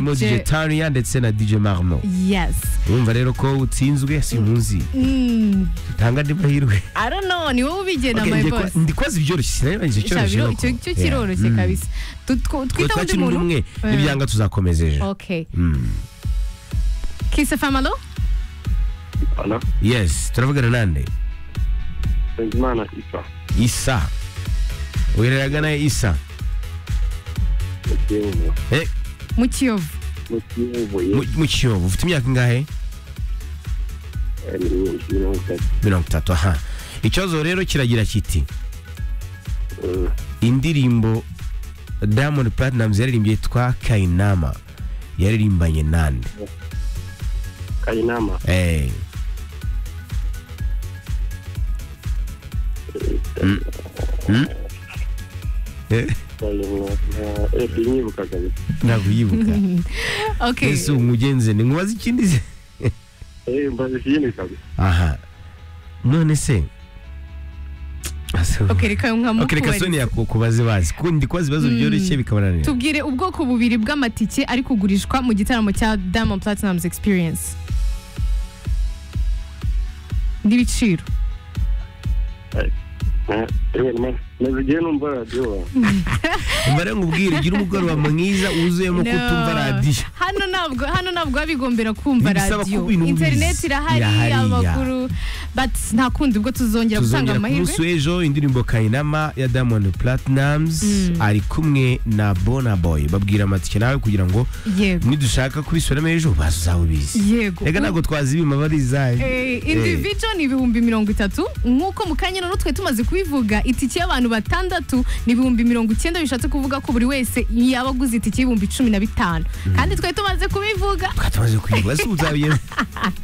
mo DJ Tania ndetse na DJ Marmo yes urumva rero ko utsinzwe simuzi Mm, tanga ndi mahirwe i don't know ni wowe ubigena Okay, my njye ko- boss ndikoze ibyoroshye sinabibanje icyoroshye Shabiro, nuko. icyo cyo Yeah. kiroroshye Mm. kabisa Tu- Twe tw- twita undi twakira undi muntu umwe Eh. nibyanga tuzakomeza ejo okay Mm. kiss famalo Halo, yes turavugana nande Bizimana Isa. isa uhereraga naye isa Mu Kiyovu. Eh, mu kiyovu Mu Kiyovu, mu- mu kiyovu ufite imyaka ingahe yari mirongo itatu. mirongo itatu aha ikibazo rero kiragira kiti Mm, indirimbo diamond platinumz yaririmbye yitwa kayinama yaririmbanye nande Kayinama. Eh, eh, Kayinama. Eh, sinyibuka kabisa. ntabwo yibuka okay ese umugenze ni nkubaza ikindi se Eh, mbaze ikindi kabisa. aha none se Ase- okay reka okay reka nkamukubarize soni yakubaze bazi kuko ndi kubaza ibibazo byoroshye bikabananira tubwire ubwoko bubiri bw'amatike ari kugurishwa mu gitaramo cya Diamond Platnumz Experience n'ibiciro Eh, eh, ma- maze igihe numva radiyo. mbare nkubwire gira umugoroba mwiza wuzuyemo No. kutumva radiyo hano ntabwo hano ntabwo biba bigombera kumva Bibisaba ko radiyo ibintu ubizi. interineti irahari Irahari, ya. amakuru but nta kundi ubwo tuzongera gutanga tuzongera ku munsi amahirwe w'ejo indirimbo kayinama ya diamond platinumz ari kumwe na bona boy babwira amatike nawe kugira ngo yego nidushaka kubisubiramo ejo bazawe bizi yego reka ntabwo twazibima barizaye Eh, individual ni ibihumbi mirongo itatu nk'uko mu kanya noneho twe tumaze kubivuga itike y'abantu batandatu ni ibihumbi mirongo icyenda bishatse kuvuga ko buri wese yaba aguze itike y'ibihumbi cumi na bitanu kandi twe tumaze kubivuga twatumaze kuyivuga se uzabiye